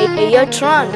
Ayo Tron.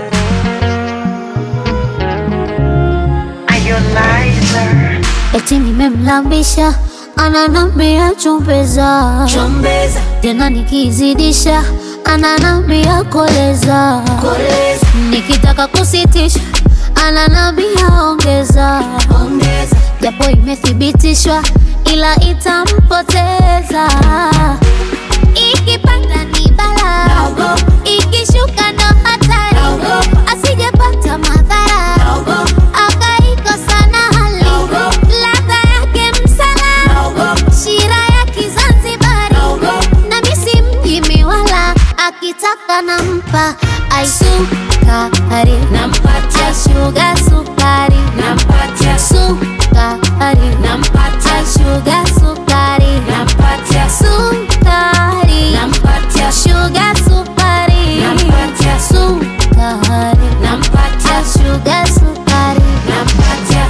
Eti nimemlambisha ananambia chumbeza, Chombeza, tena nikizidisha ananambia koleza, koleza, nikitaka kusitisha ananambia ongeza, ongeza, japo imethibitishwa ila itampoteza. Ikipanda ni bala, Naogopa. ikishuka ndo hatari, Naogopa. asijepata madhara naogopa, akaikosa na hali Naogopa. ladha yake msala naogopa, shira ya Kizanzibari naogopa, na misi mjimi wala akitaka nampa aisukari nampatia, aishuga sukari nampatia, sukari nampatia, aishuga sukari nampatia, sukari nampatia, shuga sukari Nampatia. sukari nampatia, aishuga sukari nampatia.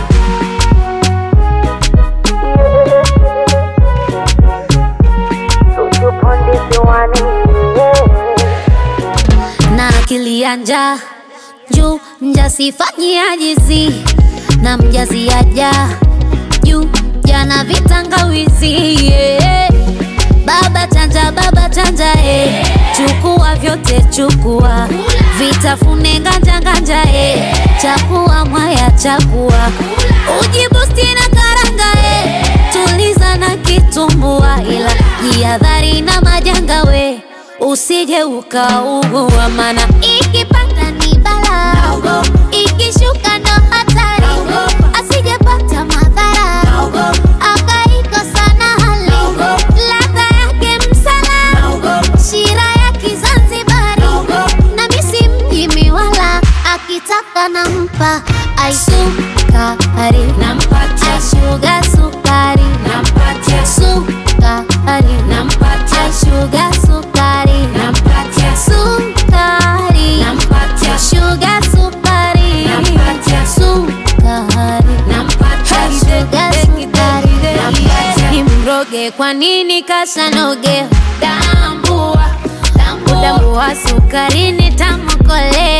na akili ya njaa juu mjasifanyia jizi na mjazi aja juu jana vitangawizi yeah. baba chanja baba chanja eh. chukua vyote chukua vitafune nganja nganja eh. chakua mwaya chakua ujibusti na karanga eh. tuliza na kitumbua ila jihadhari na majanga we usije ukaugua mana ikipanda ni bala Naogopa. ikishuka ndo hatari Naogopa. asijepata madhara Naogopa, akaikosa na hali Naogopa. ladha yake msala naogopa, shira ya Kizanzibari naogopa, na misi mjimi wala akitaka nampa aisukari nampatia, aishuga sukari nampatia, sukari nampatia, aishuga sukari nampatia, sukari nampatia, shuga sukari Nampatia. sukari nampatia, shuga sukari Nampatia. nimroge kwa nini kasanoge tambua, tambua, udambua sukari nitamkolea